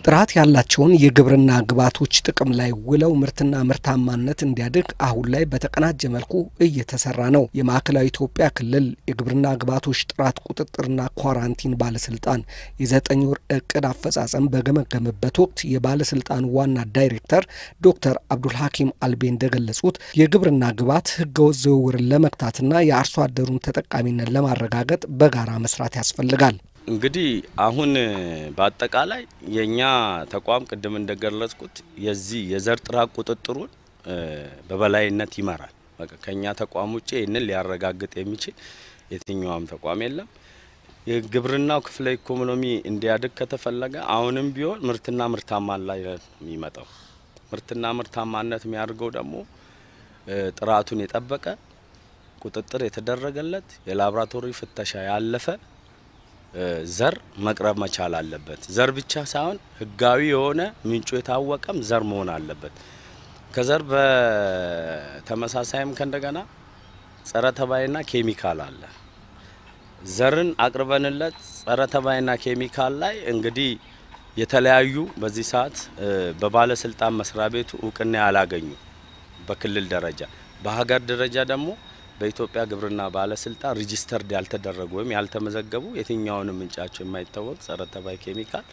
ጥራት ያላቸውን የግብርና ግብዓቶች ጥቅም ላይ ውለው ምርትና ምርታማነት እንዲያድግ አሁን ላይ በተቀናጀ መልኩ እየተሰራ ነው። የማዕከላዊ ኢትዮጵያ ክልል የግብርና ግብዓቶች ጥራት ቁጥጥርና ኳራንቲን ባለስልጣን የዘጠኝ ወር እቅድ አፈጻጸም በገመገመበት ወቅት የባለስልጣኑ ዋና ዳይሬክተር ዶክተር አብዱል ሐኪም አልቤ እንደገለጹት የግብርና ግብዓት ህገወጥ ዝውውርን ለመግታትና የአርሶ አደሩን ተጠቃሚነት ለማረጋገጥ በጋራ መስራት ያስፈልጋል። እንግዲህ አሁን በአጠቃላይ የኛ ተቋም ቅድም እንደገለጽኩት የዚህ የዘር ጥራት ቁጥጥሩን በበላይነት ይመራል። በቃ ከኛ ተቋም ውጭ ይህንን ሊያረጋግጥ የሚችል የትኛውም ተቋም የለም። የግብርናው ክፍለ ኢኮኖሚ እንዲያድግ ከተፈለገ አሁንም ቢሆን ምርትና ምርታማ ላይ የሚመጣው ምርትና ምርታማነት የሚያደርገው ደግሞ ጥራቱን የጠበቀ ቁጥጥር የተደረገለት የላቦራቶሪ ፍተሻ ያለፈ ዘር መቅረብ መቻል አለበት። ዘር ብቻ ሳይሆን ህጋዊ የሆነ ምንጩ የታወቀም ዘር መሆን አለበት። ከዘር በተመሳሳይም ከእንደገና ጸረ ተባይና ኬሚካል አለ። ዘርን አቅርበንለት ጸረ ተባይና ኬሚካል ላይ እንግዲህ የተለያዩ በዚህ ሰዓት በባለስልጣን መስሪያ ቤቱ እውቅና ያላገኙ በክልል ደረጃ በሀገር ደረጃ ደግሞ በኢትዮጵያ ግብርና ባለስልጣን ሪጂስተርድ ያልተደረጉ ወይም ያልተመዘገቡ የትኛውንም ምንጫቸው የማይታወቅ ጸረ ተባይ ኬሚካል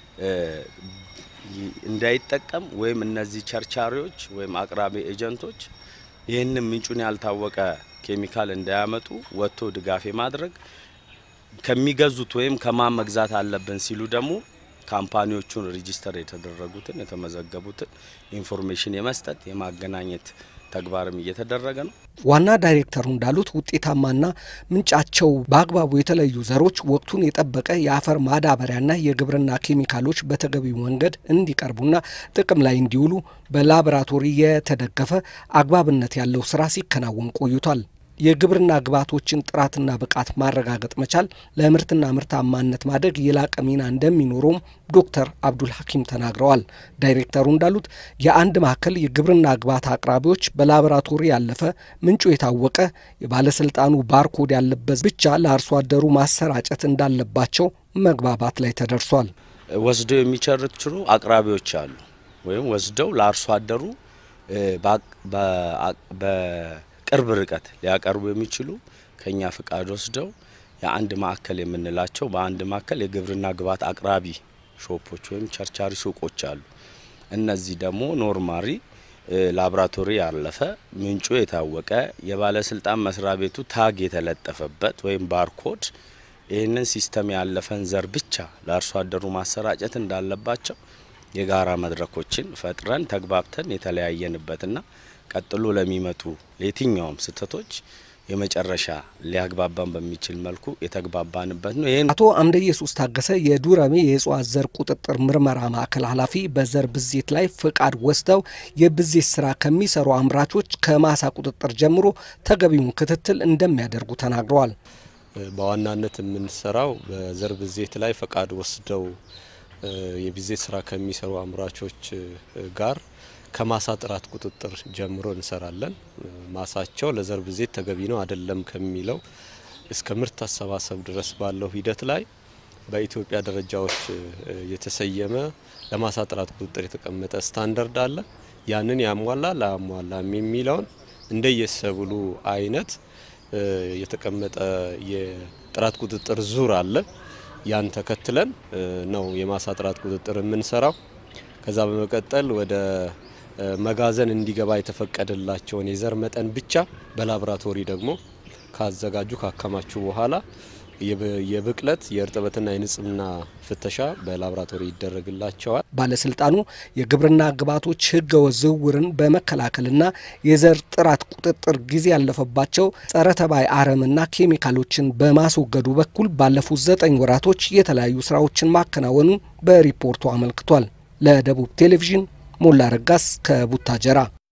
እንዳይጠቀም ወይም እነዚህ ቸርቻሪዎች ወይም አቅራቢ ኤጀንቶች ይህንን ምንጩን ያልታወቀ ኬሚካል እንዳያመጡ ወጥቶ ድጋፍ የማድረግ ከሚገዙት ወይም ከማን መግዛት አለብን ሲሉ ደግሞ ካምፓኒዎቹን ሪጂስተር የተደረጉትን የተመዘገቡትን ኢንፎርሜሽን የመስጠት የማገናኘት ተግባርም እየተደረገ ነው። ዋና ዳይሬክተሩ እንዳሉት ውጤታማና ምንጫቸው በአግባቡ የተለዩ ዘሮች ወቅቱን የጠበቀ የአፈር ማዳበሪያና የግብርና ኬሚካሎች በተገቢው መንገድ እንዲቀርቡና ጥቅም ላይ እንዲውሉ በላቦራቶሪ የተደገፈ አግባብነት ያለው ስራ ሲከናወን ቆይቷል። የግብርና ግብዓቶችን ጥራትና ብቃት ማረጋገጥ መቻል ለምርትና ምርታማነት ማደግ የላቀ ሚና እንደሚኖረውም ዶክተር አብዱል ሐኪም ተናግረዋል። ዳይሬክተሩ እንዳሉት የአንድ ማዕከል የግብርና ግብዓት አቅራቢዎች በላቦራቶሪ ያለፈ ምንጩ የታወቀ የባለስልጣኑ ባርኮድ ያለበት ብቻ ለአርሶ አደሩ ማሰራጨት እንዳለባቸው መግባባት ላይ ተደርሷል። ወስደው የሚቸርችሩ አቅራቢዎች አሉ። ወይም ወስደው ለአርሶ አደሩ ቅርብ ርቀት ሊያቀርቡ የሚችሉ ከኛ ፍቃድ ወስደው የአንድ ማዕከል የምንላቸው በአንድ ማዕከል የግብርና ግብዓት አቅራቢ ሾፖች ወይም ቸርቻሪ ሱቆች አሉ። እነዚህ ደግሞ ኖርማሪ ላቦራቶሪ ያለፈ ምንጩ የታወቀ የባለስልጣን መስሪያ ቤቱ ታግ የተለጠፈበት ወይም ባርኮድ ይህንን ሲስተም ያለፈን ዘር ብቻ ለአርሶ አደሩ ማሰራጨት እንዳለባቸው የጋራ መድረኮችን ፈጥረን ተግባብተን የተለያየንበትና ቀጥሎ ለሚመጡ ለየትኛውም ስህተቶች የመጨረሻ ሊያግባባን በሚችል መልኩ የተግባባንበት ነው። ይህን አቶ አምደ ኢየሱስ ታገሰ የዱረሜ የእጽዋት ዘር ቁጥጥር ምርመራ ማዕከል ኃላፊ በዘር ብዜት ላይ ፍቃድ ወስደው የብዜት ስራ ከሚሰሩ አምራቾች ከማሳ ቁጥጥር ጀምሮ ተገቢውን ክትትል እንደሚያደርጉ ተናግረዋል። በዋናነት የምንሰራው በዘር ብዜት ላይ ፈቃድ ወስደው የብዜት ስራ ከሚሰሩ አምራቾች ጋር ከማሳ ጥራት ቁጥጥር ጀምሮ እንሰራለን። ማሳቸው ለዘር ብዜት ተገቢ ነው አይደለም ከሚለው እስከ ምርት አሰባሰብ ድረስ ባለው ሂደት ላይ በኢትዮጵያ ደረጃዎች የተሰየመ ለማሳ ጥራት ቁጥጥር የተቀመጠ ስታንዳርድ አለ። ያንን ያሟላ ላያሟላም የሚለውን እንደየሰብሉ አይነት የተቀመጠ የጥራት ቁጥጥር ዙር አለ። ያን ተከትለን ነው የማሳ ጥራት ቁጥጥር የምንሰራው። ከዛ በመቀጠል ወደ መጋዘን እንዲገባ የተፈቀደላቸውን የዘር መጠን ብቻ በላቦራቶሪ ደግሞ ካዘጋጁ ካከማቹ በኋላ የብቅለት የእርጥበትና የንጽህና ፍተሻ በላቦራቶሪ ይደረግላቸዋል። ባለስልጣኑ የግብርና ግብዓቶች ህገወጥ ዝውውርን በመከላከልና የዘር ጥራት ቁጥጥር ጊዜ ያለፈባቸው ጸረ ተባይ አረምና ኬሚካሎችን በማስወገዱ በኩል ባለፉት ዘጠኝ ወራቶች የተለያዩ ስራዎችን ማከናወኑ በሪፖርቱ አመልክቷል። ለደቡብ ቴሌቪዥን ሞላ ረጋስ ከቡታጀራ